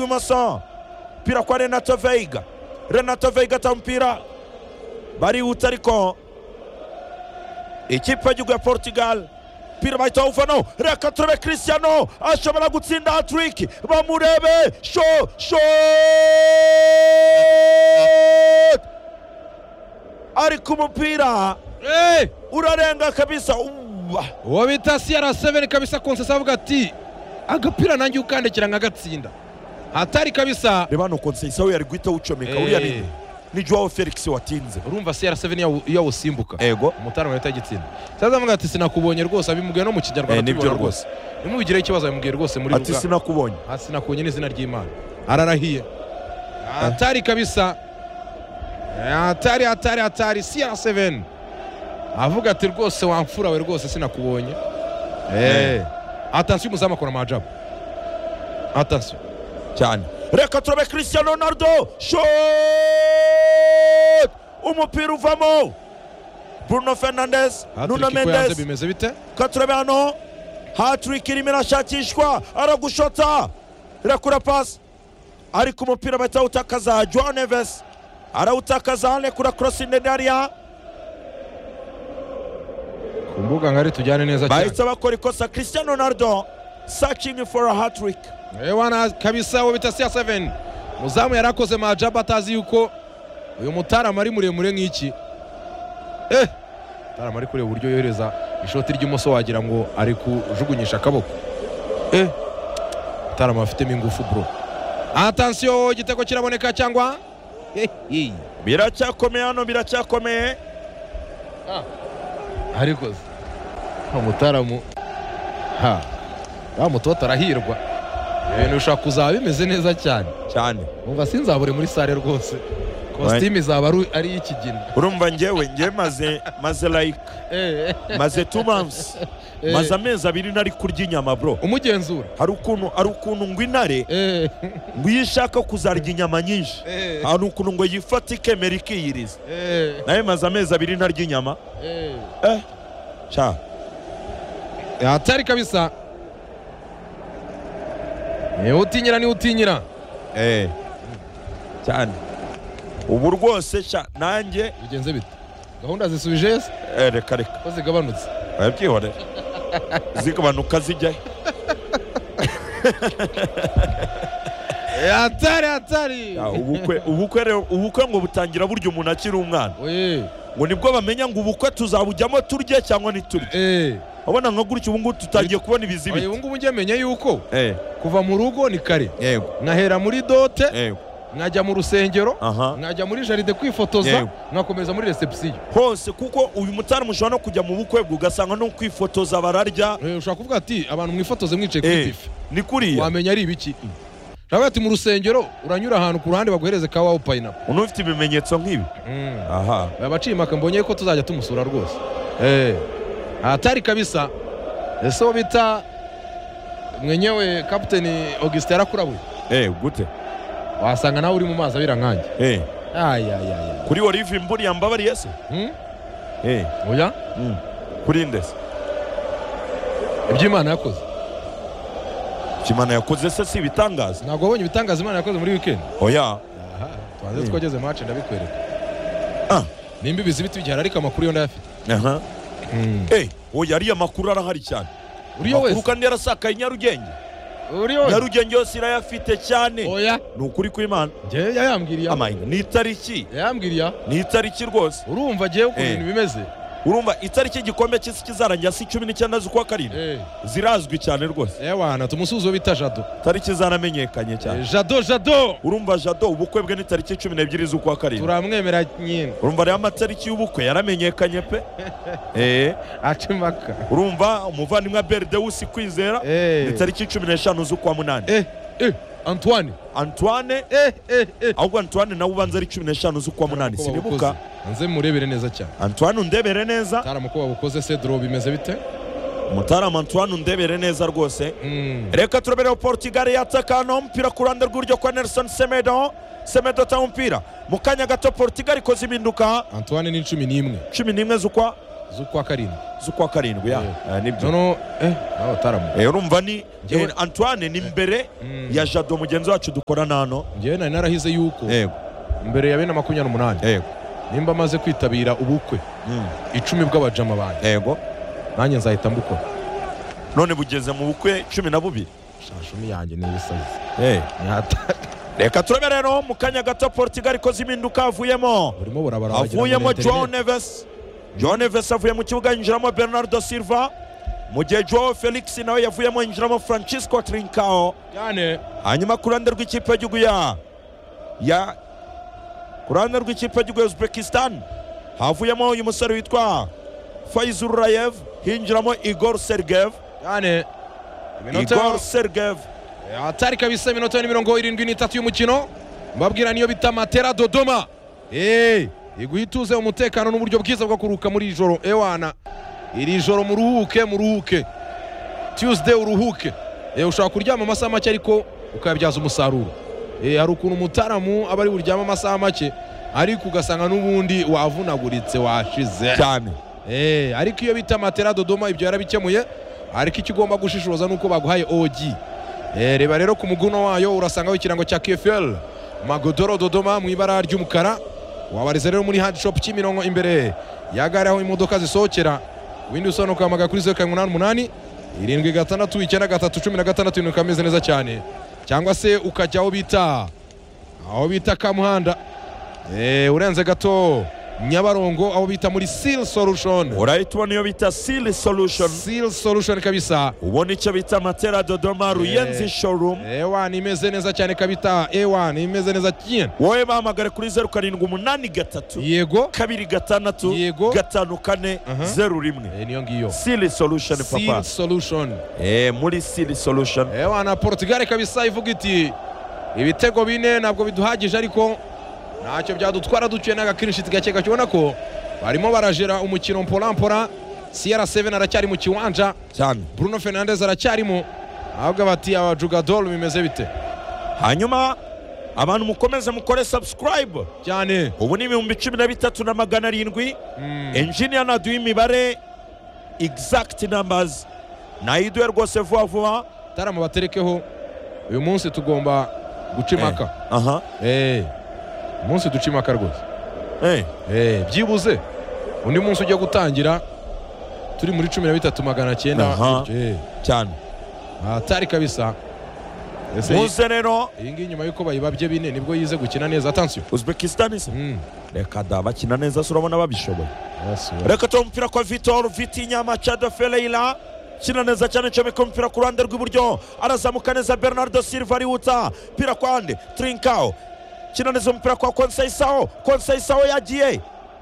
rw'imoso umupira kwa renato veiga renato veiga ata umupira barihuta ariko ikipe y'igihugu ya portugal umupira bahita bawuvano reka turebe christiano ashobora gutsinda hatiriki bamurebe sho sho ariko umupira Eh, urarenga kabisa Uwa. uwo bita CR7 kabisa konsesa avuga ati agapira nanjye ukandekera nkagatsinda hatari kabisa reba ni ukuntu yari guhita awucomeka uriya Eh. ni ni joao felix watinze urumva CR7 yawu- yawusimbuka ego umutara wahita igitsinda saza avuga ati sinakubonye rwose abimubwiye no mu kinyarwanda Eh, nibyo tubibona rwose. ntimubigireho ikibazo abimubwiye rwose muri ati ruga sinakubonye Ah, sinakunye n'izina ry'imana ararahiye hatari kabisa Eh, hatari hatari hatari CR7 avuga ati rwose wamfura we rwose sinakubonye Eh, atansiyo umuzamu akora amajabu atansiyo cyane reka turebe christian ronaldo shot umupira uvamo bruno fernandes nuno Hat-trick ko yanze mendes bimeze bite reka turebe hano hatrick irimo irashakishwa aragushota irakura pasi ariko umupira bahita bawutakaza joao neves arawutakaza anekura korosinedariya ku mbuga ngari tujyane neza cyane bahita bakora ikosa christian ronaldo searching for a hatrick ewana kabisa uwo bita CR7 muzamu yari akoze majabu atazi yuko uyu mutarama ari muremure nk'iki eh mutarama ari kureba uburyo yohereza ishoti ry'imoso wagira ngo ari kujugunyisha akaboko eh mutarama afitemo ingufu bro atansiyo igitego kiraboneka cyangwa Hehe. biracyakomeye hano biracyakomeye ariko se, wa mutaramu ha wa mutoto arahirwa ibintu bishobora kuzaba bimeze neza cyane cyane umva sinzabure muri sare rwose kositimu izaba ari- ari iy'ikigina urumva ngewe ngewe maze maze like maze two months maze amezi abiri nari kurya inyama bro umugenzura hari ukuntu hari ukuntu ngo intare Eh, ngo iyo ishaka kuzarya inyama nyinshi eh, hari ukuntu ngo yifate ikemera ikiyiriza eh, nawe maze amezi abiri ntarya inyama eh. eh sha hatari kabisa niwe utinyira niwe utinyira eh cyane ubu rwose sha nanjye bigenze bite gahunda zisubije se eh, reka reka ko zigabanutse wabyihorera zigabanuka zijyayo Eh, hatari hatari Ya, ubukwe ubukwe rero ubukwe ngo butangira burya umuntu akiri umwana Oye, ngo nibwo bamenya ngo ubukwe tuzabujyamo turye cyangwa ntiturye eh. abona nka gutya ubu ngubu tutangiye kubona Oye, ibizibiti ubu ngubu njyemenye yuko Eh, kuva mu rugo ni kare yego nkahera muri dote yego nkajya mu rusengero aha nkajya muri jaride kwifotoza Yego. nkakomeza muri recepsiyo hose kuko uyu mutari mushobora no kujya mu bukwe bwe ugasanga no kwifotoza bararya Eh, ushobora kuvuga ati abantu mwifotoze mwicaye Eh, kuri tivi ni kuriya wamenya ari ibiki nawe ati mu rusengero uranyura ahantu ku ruhande baguhereze ka wawu payinapu umuntu ufite ibimenyetso nk'ibi aha aba baciye impaka mbonye ko tuzajya tumusura rwose Eh, ahatari kabisa ese uwo bita mwenyewe kapiteni augustin yarakurabuye eh gute wasanga nawe uri mu mazi abira nkanjye eh ayayaya kuri olive mburiya mbabariye se eh oya mm. kuri nde se iby'imana yakoze kimana yakoze se si ibitangaza ntabwo wabonye ibitangaza imana yakoze muri wikendi oya tubanze Mm. twageze mace ndabikwereka Ah. nimba ibizibiti bigihari ariko amakuru yo ndayafite aha eh oya ariya makuru arahari cyane uriyo Amakuru wese kandi yarasakaye i nyarugenge uriyo wese nyarugenge yose irayafite cyane oya ni ukuri kw'imana njyewe yayambwiriye amayina ni itariki yayambwiriye ni itariki rwose urumva njyewe ukuntu Eh. ibintu bimeze urumva itariki igikombe cy'isi kizarangira si cumi n'icyenda z'ukwa karindwi Eh, zirazwi cyane rwose ewana tumusuzi uwo bita jado tariki zaramenyekanye cyane Eh, jado jado urumva jado ubukwe bwe ni tariki cumi n'ebyiri z'ukwa karindwi turamwemera nyine urumva rero amatariki y'ubukwe yaramenyekanye pe Eh, aca impaka urumva umuvandimwe berdewusi kwizera Eh. ni tariki cumi n'eshanu z'ukwa munani eh eh antoine antoine eh eh eh ahubwo antoine nawe ubanza ari cumi n'eshanu z'ukwa munani Ko sinibuka babukoze. nze murebere neza cyane antoine undebere neza taramu ko babukoze cedro bimeze bite umutaramu antoine undebere neza rwose Mm. reka turabera portugal yataka hano umupira ku ruhande rw'iburyo kwa nelson semedo semedo ata umupira mu kanya gato portugal ikoze impinduka antoine ni cumi n'imwe cumi n'imwe z'ukwa z'ukwa karindwi z'ukwa karindwi ya Yeah. Eh, nibyo noneho eh nawe bataramu Eh, urumva ni Njyewe- eh, antoine ni mbere Mm. ya jado mugenzi wacu dukorana hano ngewe nari narahize yuko yego mbere ya bene makumyabiri n'umunani yego nimba amaze kwitabira ubukwe Mm, icumi bw'abajama banjye yego nanjye nzahita mbukora none bugeze mu bukwe cumi na bubiri shashumi yanjye ni ibisazi Eh, Nyata- reka turebe rero mu kanya gato portugal ikoze impinduka havuyemo burimo burabara wagira ngo ni avuyemo internet. joao neves joao neves avuye mu kibuga yinjiramo bernardo silva mu gihe joao felix nawe yavuyemo yinjiramo francisco trincao cyane hanyuma ku ruhande rw'ikipe y'igihugu ya ya ku ruhande rw'ikipe y'igihugu ya uzbekistan havuyemo uyu musore witwa faizul rayev hinjiramo igor sergev cyane igor iminota sergev atari kabisa iminota ni mirongo irindwi n'itatu y'umukino mbabwira niyo bita matera dodoma eee igwa ituze umutekano n'uburyo bwiza bwo kuruhuka muri iri joro ewana iri joro muruhuke muruhuke tuesday uruhuke eee ushobora kuryama amasaha make ariko ukayabyaza umusaruro eee hari ukuntu umutaramu aba ari buryame amasaha make ariko ugasanga n'ubundi wavunaguritse washize cyane Eh, ariko iyo bita matera dodoma ibyo yarabikemuye ariko icyo ugomba gushishoza nuko baguhaye OG Eh, reba rero ku muguno wayo urasangaho ikirango cya KFL Magodoro Dodoma mu ibara ry'umukara wabariza rero muri hand shop Kimironko imbere ya gare aho imodoka zisohokera ibindi usobanura ugahamagara kuri zeru karindwi umunani umunani irindwi gatandatu icyenda gatatu cumi na gatandatu ibintu bikameze neza cyane cyangwa se ukajya aho bita aho bita Kamuhanda Eh, urenze gato Nyabarongo aho bita muri Seal Solution urahita ubona iyo bita sili solution Seal Solution kabisa ubona icyo bita matera dodoma ruyenzi showroom ewa imeze neza cyane kabita ewa imeze neza cyane wowe bahamagare kuri zeru karindwi umunani gatatu yego kabiri gatandatu Yego. gatanu kane Aha. zeru rimwe Eh, niyo ngiyo sili solution Seal papa Solution Eh, muri sili solution ewa na Portugal kabisa ivuga iti ibitego bine ntabwo biduhagije ariko ntacyo byadutwara duciye n'agakirishiti gake gake ubona ko barimo barajera umukino mpola mpola CR7 aracyari mu kiwanja cyane Bruno Fernandes aracyarimo ahubwo bati aba Jugador bimeze bite hanyuma abantu mukomeze mukore subscribe cyane ubu ni ibihumbi cumi na bitatu na magana arindwi enjiniya naduha imibare exact numbers nayiduhe rwose vuba vuba tarama baterekeho uyu munsi tugomba guca impaka aha Eh, umunsi duca impaka rwose eh Eh, byibuze undi munsi ujya gutangira turi muri cumi na bitatu magana cyenda Aha. Eh, cyane ahatari kabisa ese iyi- muze rero iyi ngiyi nyuma y'uko bayibabye bine nibwo yize gukina neza atansiyo uzbekistan se Mm. reka da bakina neza se urabona babishoboye Yes, we- reka tuba umupira kwa vitor vitinya machado feleila kina neza cyane comeka umupira ku ruhande rw'iburyo arazamuka neza bernardo silva arihuta pira kwande trinkao kina neza umupira kwa konseisaho konseisaho yagiye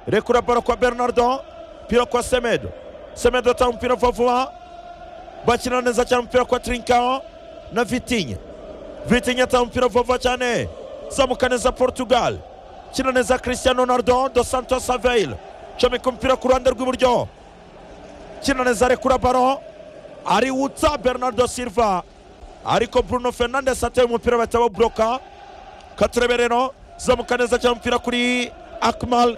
rekura baro kwa bernardo pira kwa semedo semedo atanga umupira vuba vuba bakina neza cyane umupira kwa trinkao na vitinya vitinya atanga umupira vuba vuba cyane zamuka neza portugal kina neza cristiano ronaldo dos santos aveil comeka umupira ku ruhande rw'iburyo kina neza rekura baro ariwutsa bernardo silva ariko bruno fernandes ateye umupira bahita bawuburoka katurebe rero zamuka neza cyane umupira kuri akmal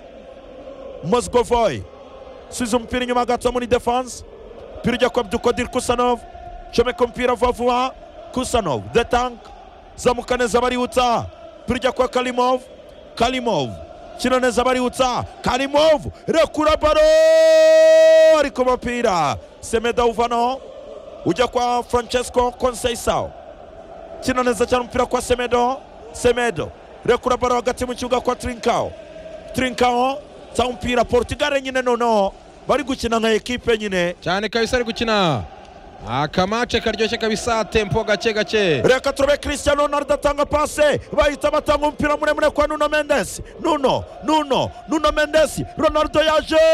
mozgovoy subiza umupira inyuma gato muri defense umupira ujya kwa abdukodir kusanov comeka umupira vuba vuba kusanov the tank zamuka neza bariwutsa umupira ujya kwa kalimov kalimov kina neza bariwutsa kalimov rekura baro ariko mupira semeda uvanaho ujya kwa francesco konseisaho kina neza cyane umupira kwa semedo semedo rekura baro hagati mu kibuga kwa trinkao trinkao sa umupira portugal nyine noneho bari gukina nka ekipe nyine cyane kabisa ari gukina akamace karyoshye kabisa tempo gake gake reka turebe cristiano ronaldo atanga pase bahita batanga umupira muremure kwa nuno mendes nuno nuno nuno mendes ronaldo yaje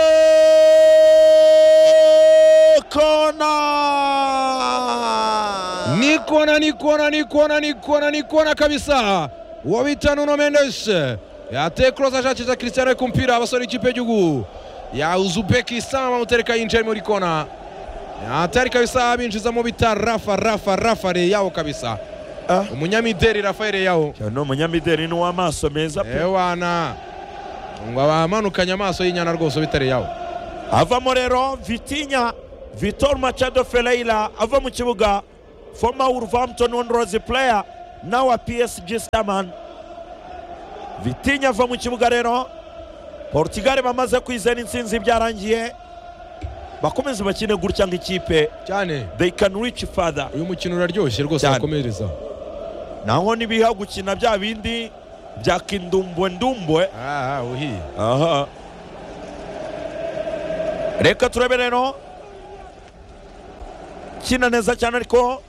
kona nikona nikona nikona nikona nikona kabisa wabita nuno mendes yateye korosi ashakisha cristiano ku mupira abasore ikipe y'igihugu ya uzubekistan bamutereka yinjiye muri kona atari kabisa binjizamo bita rafa rafa rafa reyawo kabisa Ah. umunyamideri rafael reyawo ni umunyamideli ni uw'amaso meza pe ewana ngo abamanukanye amaso y'inyana rwose bita reyawo avamo rero vitinya vitor machado fereira ava mu kibuga former wolverhampton wanderers player now a psg starman vitinya ava mu kibuga rero portugal bamaze kwizana intsinzi byarangiye bakomeze bakine gutya nk'ikipe cyane they can reach further uyu mukino uraryoshye rwose Cyane. wakomereza naho ntibiha gukina bya bindi bya kindumbuendumbwe aha uhiye aha reka turebe rero kina neza cyane ariko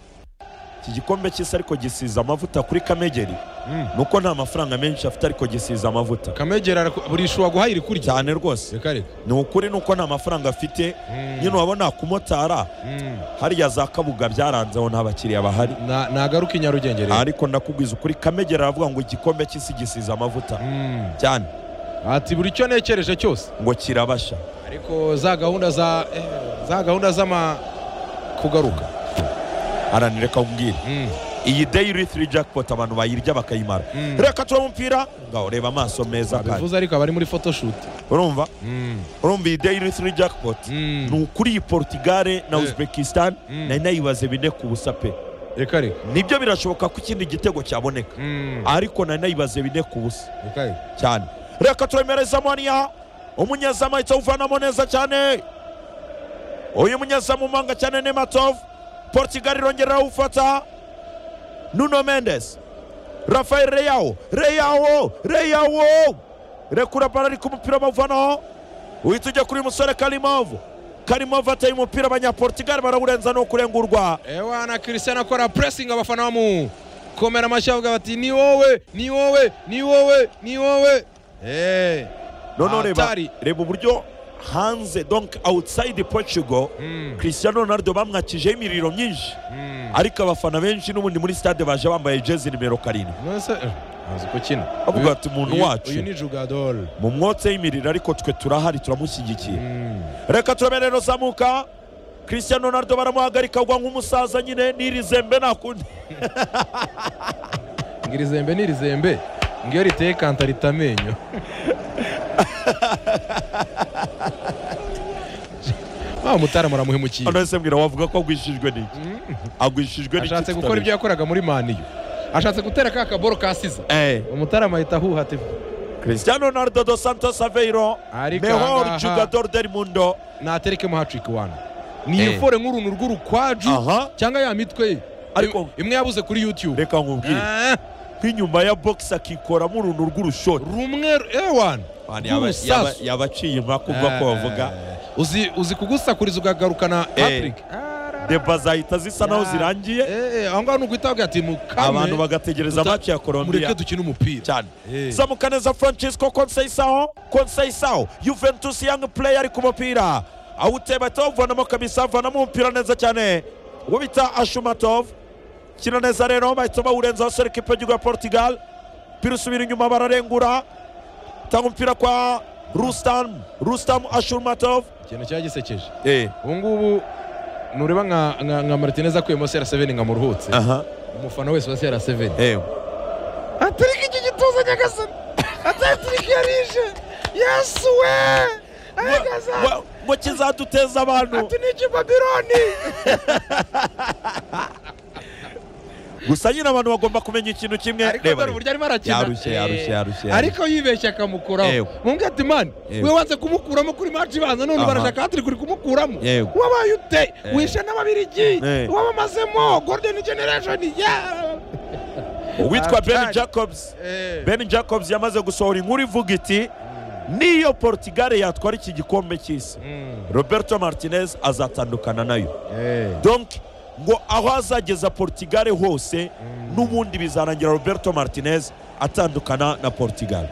iki gikombe cy'isi ariko gisize amavuta kuri kamegeri Mm. nuko nta mafaranga menshi afite ariko gisize amavuta kamegera araku- buri ishu waguhaye iri kurya cyane rwose reka reka ni ukuri nuko nta mafaranga afite Mm. nyine wabona kumotara Mm. harya za kabuga byaranzeho nta bakiriya bahari Na- nagaruka i nyarugenge rero ariko ndakubwiza ukuri kamegeri aravuga ngo igikombe cy'isi gisize amavuta Mm. cyane ati buri cyo nekereje cyose ngo kirabasha ariko za gahunda za eh, za gahunda z'ama kugaruka haranire ko mbwira Mm. iyi dayiri tiri jackpot abantu bayirya bakayimara Mm. reka tuwe umupira ngaho reba amaso meza kandi bivuze ariko abari muri photoshoot urumva Mm. urumva iyi dayiri tiri jackpot Mm. ni ukuri iyi portugale na Eh. uzbekistan Mm. nari nayibaze bine ku busa pe reka reka nibyo birashoboka ko ikindi gitego cyaboneka Mm. ariko nari nayibaze bine ku busa reka reka cyane reka turemereza maniya umunyezamu ahita awuvanamo neza cyane uyu munyezamu umanga cyane nematov portugal irongera awufata nuno mendes rafael reyawo reyawo reyawo rekura bara ariko umupira bawuvanaho uhita ujya kuri musore karimovu karimovu ateye umupira abanyaportugal barawurenza no kurengurwa ewa na christian akora pressing abafana bamu komera amashyi avuga bati ni wowe ni wowe ni wowe ni wowe eh noneho reba Hatari. reba uburyo hanze donc outside portugal Mm. cristiano ronaldo bamwakijeho imiriro myinshi Mm. ariko abafana benshi n'ubundi muri stade baje bambaye jezi nimero karindwi nonese eh, azi ko kina Avuga Uyu- ati, "Umuntu uyu- wacu." uyu ni jugador mu mwotse y'imiriro ariko twe turahari turamushyigikiye Mm. reka turabe rero zamuka cristiano ronaldo baramuhagarika agwa nk'umusaza nyine n'iri zembe nakundi ngo iri zembe ni iri zembe ngo iyo riteye kanta rita amenyo wa mutara muramuhemukiye hano ese mbwira wavuga ko agwishijwe n'iki agwishijwe n'iki ashatse gukora tutabizi. ibyo yakoraga muri maniyu ashatse gutera ka kaboro kasiza Eh, umutarama ahita ahuha ati cristiano ronaldo dos santos aveiro Ariko mejor ahangaha- jugador del mundo naterekemo hatriki wana ni Eh. yifore nk'uruntu rw'urukwaju aha cyangwa ya mitwe ye Ariko- Im- imwe yabuze kuri yutube reka nkubwire nk'inyuma ya box akikoramo uruntu rw'urushoti rumwe ewana Mani, yaba- rw'urusasu. yaba- yabaciye impaka ubwo ko bavuga uzi uzi kugusakuriza ukagarukana Eh. patrick deba zahita zisa naho zirangiye aho ngaho ni uguhita ati mukame abantu bagategereza Duta- match ya Colombia mureke dukine umupira cyane Eh. zamuka neza francisco konseisaho konseisaho juventus young player ari ku mupira awuteba ahita awuvanamo kabisa avanamo umupira neza cyane uwo bita ashumatov kina neza rero bahita bawurenzaho serika ipegigo ya portugal umupira usubira inyuma bararengura tanga umupira kwa rustam rustam ashumatov ikintu cyari gisekeje eh ubu ngubu nureba nka nka nka martinez akuyemo cr7 nka muruhutse aha umufana wese wa cr7 eh atirika iki gituza nyagasani atatirika yarije yasuwe Ngo- ngo kizaduteza abantu niki babiloni gusa nyine abantu bagomba kumenya ikintu kimwe ariko Reba, dore reba. uburyo arimo arakina Yarushye, Eh, yarushye, yarushye, yarushye. ariko yibeshya akamukuraho Yego. mumbwe ati mani Yego. we wanze kumukuramo kuri maci ibanza none Aha. barashaka hatiri kuri kumukuramo Yego. wabaye ute Eh. wishe n'ababirigi Eh. wabamazemo golden generation ya uwitwa ben Atari. jacobs ben jacobs yamaze gusohora inkuru ivuga iti niyo portugal yatwara iki gikombe cy'isi roberto martinez azatandukana nayo donc ngo aho azageza portugal hose n'ubundi bizarangira roberto martinez atandukana na portugal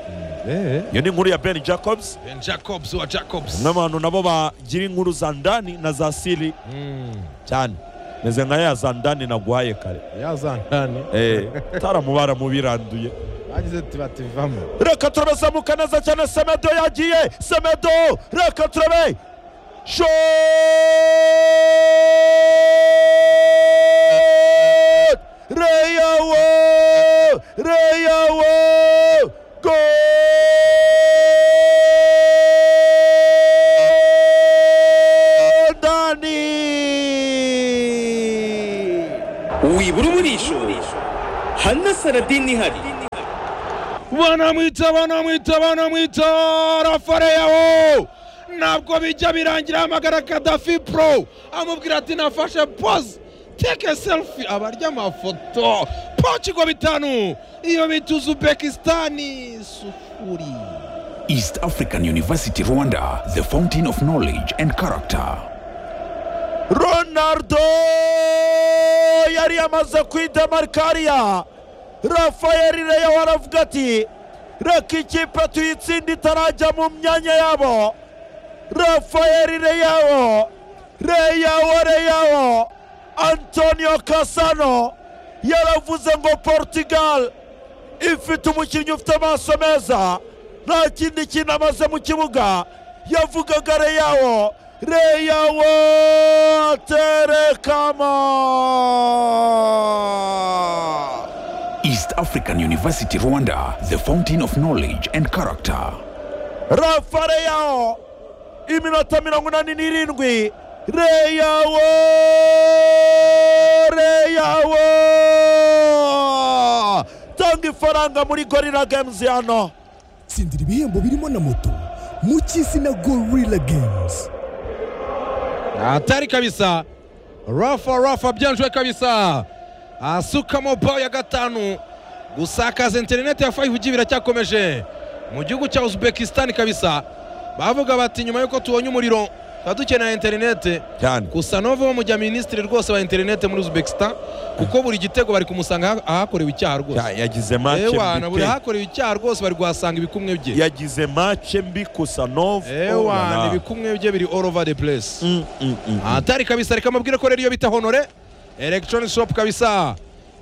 iyo ni inkuru ya ben jacobs ben jacobs wa jacobs n'abantu nabo bagira inkuru za ndani na za siri Mm. cyane meze nka ya za ndani naguhaye kare yazantani Eh, taramubara mu biranduye bagize ati bati vamo reka turabe zamuka neza cyane semedo yagiye semedo reka turabe shot reyawo reyawo go saradini ihari banamwita banamwita banamwita rafareyawo ntabwo bijya birangira hamagara kadafi pro amubwira ati nafashe poze teke selfie abarya amafoto portugal bitanu iyo bita uzbekisitani sufuri East African University Rwanda, the fountain of knowledge and character. ronaldo yari yamaze kwidemarikariya rafayeli reyo aravuga ati reka ikipe tuyitsinde itarajya mu myanya yabo rafayeli reyawo reyawo reyawo antonio kasano yaravuze ngo portugal ifite umukinnyi ufite amaso meza nta kindi kintu amaze mu kibuga yavugaga reyawo reyawo terekama East African University Rwanda, the fountain of knowledge and character. rafareyaho iminota mirongo inani n'irindwi reyawo reyawo tanga ifaranga muri gorira games hano tsindira ibihembo birimo na moto mu cy'isi na gorilla games atari kabisa rafa rafa byanjwe kabisa asukamo bawo ya gatanu gusakaza interineti ya fayivugi biracyakomeje mu gihugu cya uzbekisitani kabisa bavuga bati nyuma y'uko tubonye umuriro tuba dukeneye interineti cyane gusa nova bamujya minisitiri rwose wa interineti muri uzbekisitani kuko buri gitego bari kumusanga aha- ahakorewe icyaha rwose yagize mace ewana buri mbi pe. ahakorewe icyaha rwose bari kuhasanga ibikumwe bye yagize mace mbi gusa novu ewana ibikumwe bye biri all over the place atari kabisa reka mabwire ko rero iyo bita honore electronic shop kabisa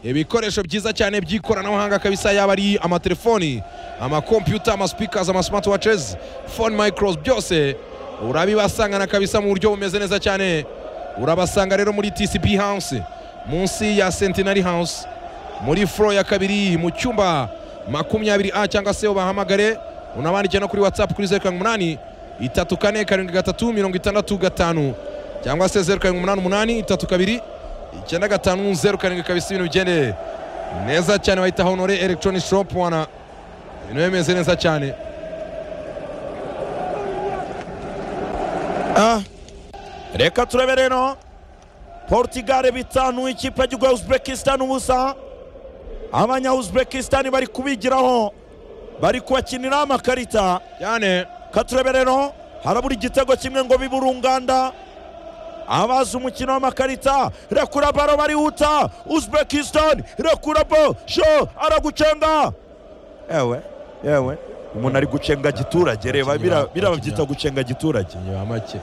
ibikoresho byiza cyane by'ikoranabuhanga kabisa yaba ari amatelefoni amakompyuta amaspeakers amasmartwatches phone micros byose urabibasangana kabisa mu buryo bumeze neza cyane urabasanga rero muri tcp house munsi ya centenary house muri furo ya kabiri mu cyumba makumyabiri a cyangwa se ubahamagare unabandike no kuri whatsapp kuri zeru karindwi umunani itatu kane karindwi gatatu mirongo itandatu gatanu cyangwa se zeru karindwi umunani umunani itatu kabiri icyenda gatanu zeru karindwi kabisa ibintu bigendeye neza cyane bahita honore electronic shop wana ibintu bimeze neza cyane Ah. reka turebe rero portugal bitanu ikipe y'igihugu ya uzbekistan ubusa abanya uzbekistan bari kubigiraho bari kubakinira amakarita cyane ka turebe rero harabura igitego kimwe ngo bibe urunganda abazi umukino w'amakarita rekura baro barihuta uzbekistan rekura bo sho aragucenga yewe yewe umuntu ari gucenga giturage reba Abakinnyi bira- ba- biraba abakinnyi byita ba- gucenga giturage inyuma make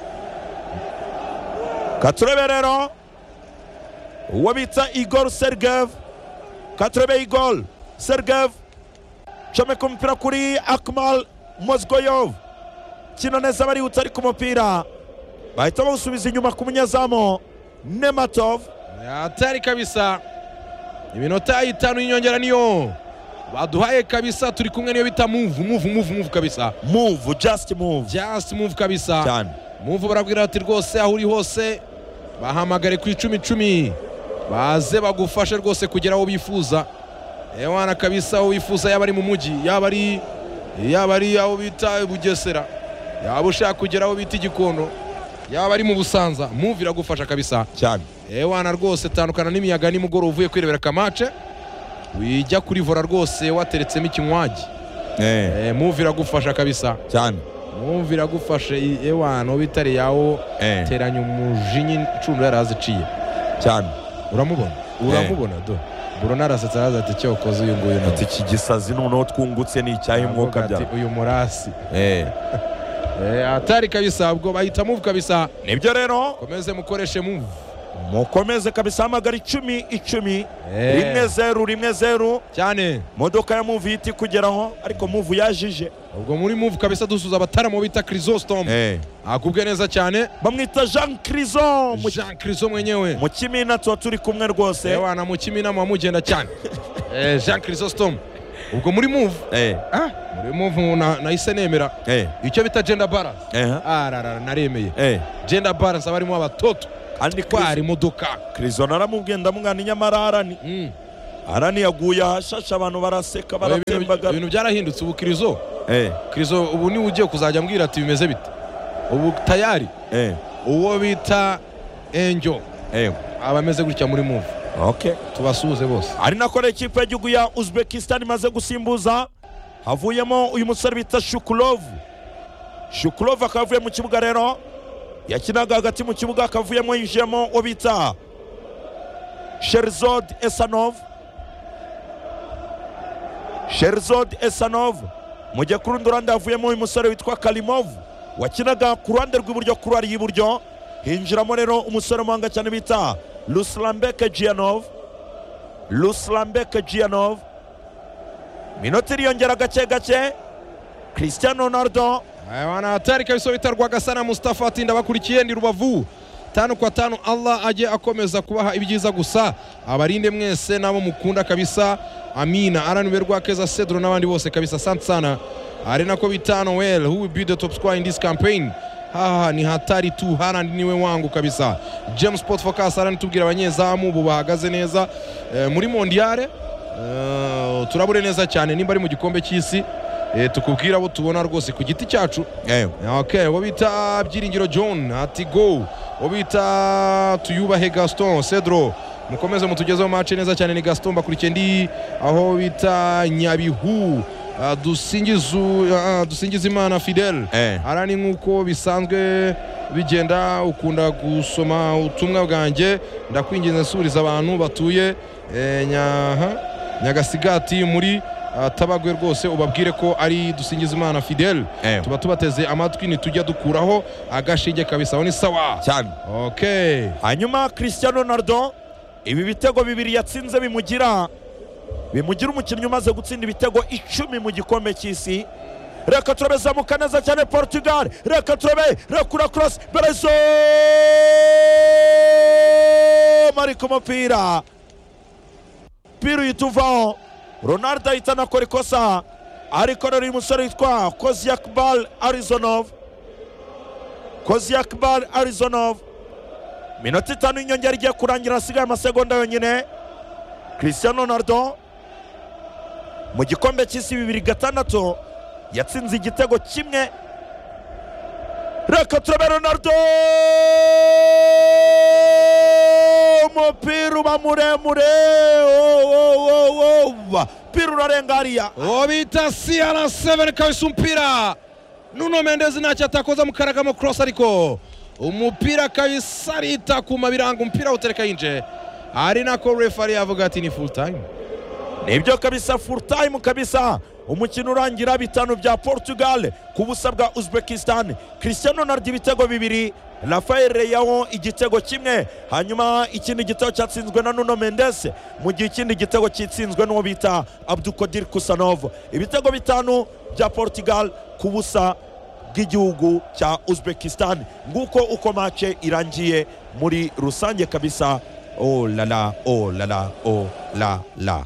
katurebe rero uwo bita igor sergev katurebe igor sergev comeka umupira kuri akmal mozgoyov kina neza barihuta ari ku mupira bahita bawusubiza inyuma ku munyezamu nematov atari kabisa iminota itanu y'inyongera niyo baduhaye kabisa turi kumwe niyo bita move move move move kabisa move just move just move kabisa cyane muvu barabwira bati rwose aho uri hose bahamagare ku icumi icumi baze bagufashe rwose kugera aho bifuza ewana kabisa aho bifuza yaba ari mu mujyi yaba ari yaba ari aho bita bugesera yaba ushaka kugera aho bita igikondo yaba ari mu busanza muvu iragufasha kabisa cyane ewana rwose tandukana n'imiyaga nimugoroba uvuye kwirebera kamace wijya kuri vora rwose wateretsemo ikinywaji eh, e, muvu iragufasha kabisa cyane muvu iragufashe i- ewana aho bitari yawo eh, teranya umujinya inshundura yari aziciye cyane uramubona uramubona do buro narasetse araza ati icyo wakoze uyu nguyu ati iki gisazi noneho twungutse ni icyahe mwuka Aravuga ati, byara uyu murasi Eh, Eh, atari kabisa ubwo bahita muvu kabisa nibyo rero komeze mukoreshe muvu mukomeze kabisa hamagara icumi icumi Eh. rimwe zeru rimwe zeru cyane modoka ya muvu ihita ikugeraho ariko muvu yajije ubwo muri muvu kabisa dusuza abataramo bita chrysostom akubwe neza cyane bamwita jean crison mu- jean chryso mwenyewe mu kimina tuba turi kumwe rwose ewana mu kiminama wamugenda cyane Eh, jean chrysostom ubwo muri muvu Eh, ah, muri muvu na- nahise nemera eh, icyo bita genda baranse eh, ararara naremeye eh. genda baranse aba arimo abatoto kandi twara imodoka crison aramubwira ndamwana inyamararani Mm. ara ntiyaguye ahashashe abantu baraseka Oya, ibintu- baratembagara ibintu byarahindutse ubu kirizo Eh, kirizo ubu niwe ugiye kuzajya ambwira ati bimeze bite ubu tayari eh, uwo bita enjo eh, aba ameze gutya muri muvu okay. tubasuhuze bose ari nako rero ikipe y'igihugu ya uzbekistan imaze gusimbuza havuyemo uyu musore bita shukurovu shukurovu akaba avuye mu kibuga rero yakinaga hagati mu kibuga akavuyemo yinjiyemo uwo bita sherizod esanov sherizod esanov mu gihe ku rundi ruhande havuyemo uyu musore witwa karimov wakinaga ku ruhande rw'iburyo kuri ari y'iburyo hinjiramo rero umusore w'umuhanga cyane bita ruslambeke gianov ruslambeke gianov minota iriyongera gake gake cristiano ronaldo Aya bana hatari kabisa bitarwa gasana Mustafa ati ndabakurikiye ndi rubavu tanu kwa tanu Allah ajye akomeza kubaha ibyiza gusa abarinde mwese nabo mukunda kabisa amina aranuberwa keza Cedro n'abandi bose kabisa asante sana ari nako bita Noel who will be the top scorer in this campaign haha ni hatari tu Haaland niwe wangu kabisa James Sport Focus aranitubwira abanyezamu bo bahagaze neza eh, muri mondiale eh, turabure neza cyane nimba ari mu gikombe cy'isi eh, tukubwira abo tubona rwose ku giti cyacu Okay, uwo bita Byiringiro John ati go uwo bita Tuyubahe Gaston Cedro mukomeze mutugezeho mace neza cyane ni Gaston mbakurikiye ndi aho bita Nyabihu Ah, dusingizu ah, dusingizimana fidel Eh. arani nk'uko bisanzwe bigenda ukunda gusoma ubutumwa bwanjye ndakwinginze nsubiriza abantu batuye eh, nyaha nyagasigati muri ah, tabagwe rwose ubabwire ko ari dusingizimana fidel Eh. tuba tubateze amatwi ntitujya dukuraho agashinge kabisa aho ni sawa cyane okay hanyuma cristiano ronaldo ibi bitego bibiri yatsinze bimugira bimugira umukinnyi umaze gutsinda ibitego icumi mu gikombe cy'isi reka turabe zamuka neza cyane portugal reka turabe rekura cross berezo mari ku mupira umupira uhita uvaho ronaldo ahita anakora ikosa ariko rero uyu musore witwa koziyakbal arizonov koziyakbal arizonov minota itanu y'inyongera igiye kurangira hasigaye amasegonda yonyine cristiano ronaldo mu gikombe cy'isi bibiri gatandatu yatsinze igitego kimwe reka turabe ronaldo umupira uba muremure oh, oh, oh, oh. umupira urarenga hariya uwo bita cr7 kabisa umupira nuno mendezi ntacyo atakoza mu karagamo cross ariko umupira kabisa arita ku mabiranga umupira awutereka yinje ari nako refari yavuga ati ni full time nibyo kabisa full time kabisa umukino urangira bitanu bya portugal ku busa bwa uzbekistan cristiano ronaldo ibitego bibiri rafael leao igitego kimwe hanyuma ikindi gitego cyatsinzwe na nuno mendes mu gihe ikindi gitego cyitsinzwe n'uwo bita abdukodir kusanov ibitego bitanu bya portugal ku busa bw'igihugu cya uzbekistan nguko uko mace irangiye muri rusange kabisa oh la la oh la la oh la la